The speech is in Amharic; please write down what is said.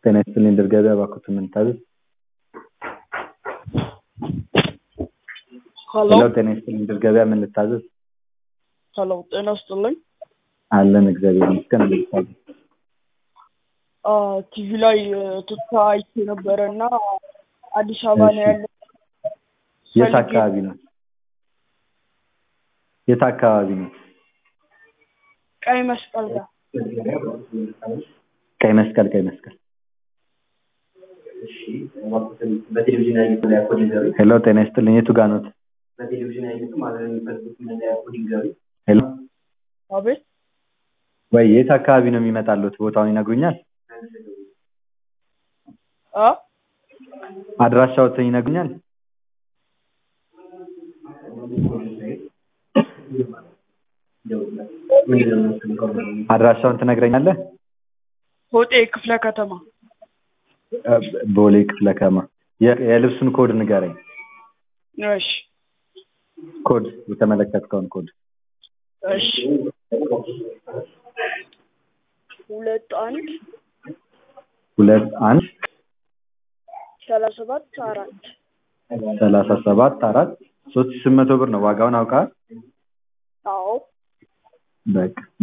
ጤና ይስጥልኝ ድር ገበያ እባክዎት ምን ልታዘዝ? ሀሎ ሄሎ ጤና ይስጥልኝ ድር ገበያ ምን ልታዘዝ? ሀሎ ጤና ይስጥልኝ። አለን እግዚአብሔር ይመስገን ምን ልታዘዝ? አ ቲቪ ላይ ቱታ አይቼ ነበረ እና አዲስ አበባ ነው እሺ። ያለው። የት ፈልጌ- አካባቢ ነው? የት አካባቢ ነው? ቀይ መስቀል ጋር ቀይ መስቀል ቀይ መስቀል በቴሌቪዥን ያዩት ላይ ኮድ ይንገሩ። ሄሎ ጤና ይስጥልኝ የቱ ጋር ኖት? በቴሌቪዥን ያዩት ማለት ነው የሚፈልጉት መለያ ኮድ ይንገሩ። ሄሎ አቤት ወይ የት አካባቢ ነው የሚመጣሉት? ቦታውን ይነግሩኛል? አ አድራሻዎትን ይነግሩኛል? ምንድን ነው የምትፈልገው? አድራሻውን ትነግረኛለህ? ሆጤ ክፍለ ከተማ እ ቦሌ ክፍለ ከተማ የ- የልብሱን ኮድ ንገረኝ። እሺ ኮድ የተመለከትከውን ኮድ እሺ ሁለት አንድ ሁለት አንድ ሰላሳ ሰባት አራት ሰላሳ ሰባት አራት ሶስት ሺህ ስምንት መቶ ብር ነው ዋጋውን አውቃል? አዎ በቃ